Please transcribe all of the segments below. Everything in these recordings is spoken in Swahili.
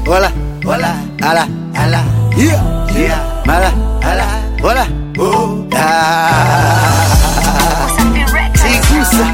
wala wala ala ala yeah yeah mala ala wala oh ah sigusa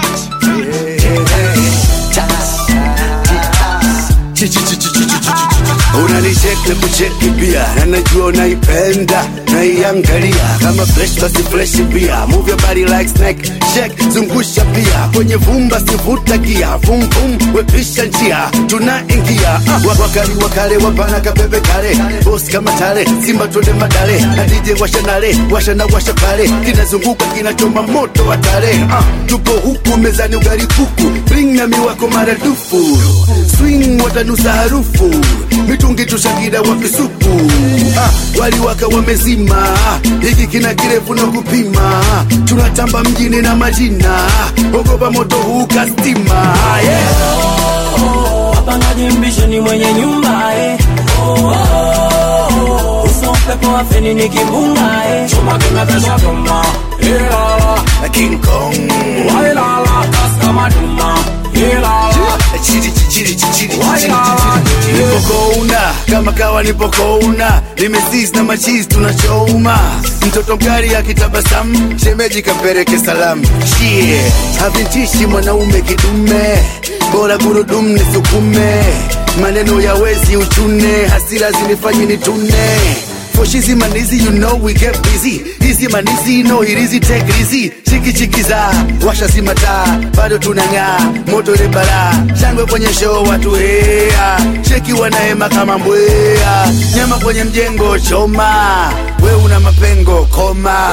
unanicheki kucheki pia na najua unaipenda naiangalia kama fresh basi fresh pia move your body like snake shake zungusha pia kwenye vumba sivuta gia vum vum wepisha njia tunaingia ah, wa- wakali wakale wapana kapepe kale boss kama tale simba twende madale na DJ washa nale washa na washa pale kinazunguka kinachoma moto wa tale ah, tupo huku mezani ugali kuku bring na miwako maradufu swing watanusa harufu mitungi tushakida wapisupu ah, waliwaka wamezima hiki kina kirefu na kupima tunatamba mjini na majina ogopa moto huu kastima yeah. wapangaji mbishi ni mwenye nyumba eh. oh, oh, oh. uso upepo wa feni ni kimbunga eh. chuma kimepesha tuma ilala King Kong wailala kaskama tuma ilala Chiri, chiri, chiri, chiri, chiri, Wailala. chiri. nipokouna kama kawa nipokouna nimesis na machizi tunachoma mtoto mkari akitabasamu shemeji kampeleke salamu shie havintishi mwanaume kidume bora gurudumu nisukume maneno ya wezi uchune hasira zinifanyi nitune For shizi manizi, you know we get busy. Hizi manizi, no hirizi, take it easy. Chiki chiki za, washa zima taa, bado tunang'aa, moto ile balaa. Shangwe kwenye show watu hea, cheki wanahema kama mbwea. Nyama kwenye mjengo choma, we una mapengo koma.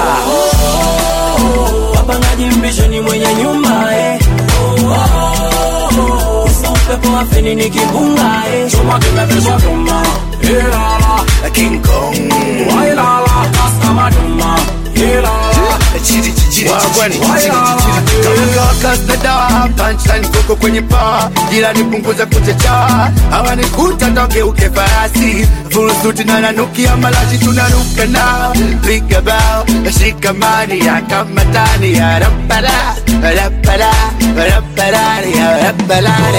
wapangaji mbishi ni mwenye nyumba eh. oh, oh, oh. uso upepo wa feni ni kimbunga eh. chuma kimepesha tuma ilala King Kong. wailala kaskama tuma ilala Chiri, chiri, chiri, Wagwani. chiri, chiri, chiri. Kama kawakas na dawa, punchline koko kwenye paa jirani punguza kuchecha hawanikuta togeuke farasi furusuti na nanukia malashi tunaruka na piga bao shikamani ya kamatani ya rapara rapara rapara ya rapara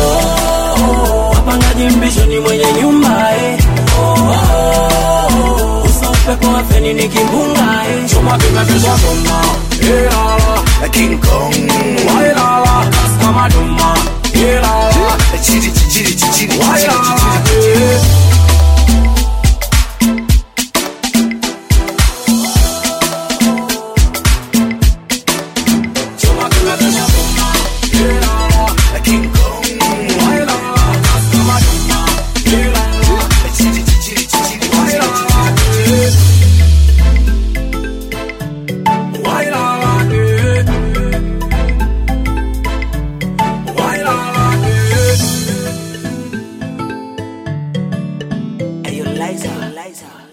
wapangaji mbishi ni mwenye nyumba eh. oh, oh, oh. uso upepo wa feni ni kimbunga eh. chuma kimepesha tuma ilala King Kong wailala kaskama tuma ilala chiri chiri chiri chiri chiri wailala chiri eh. chuma kimepesha tuma ilala King Kong wailala kaskama tuma ilala chiri chiri chiri chiri wailala eh. wailala eh. wailala eh. Ayo, Liza, Liza.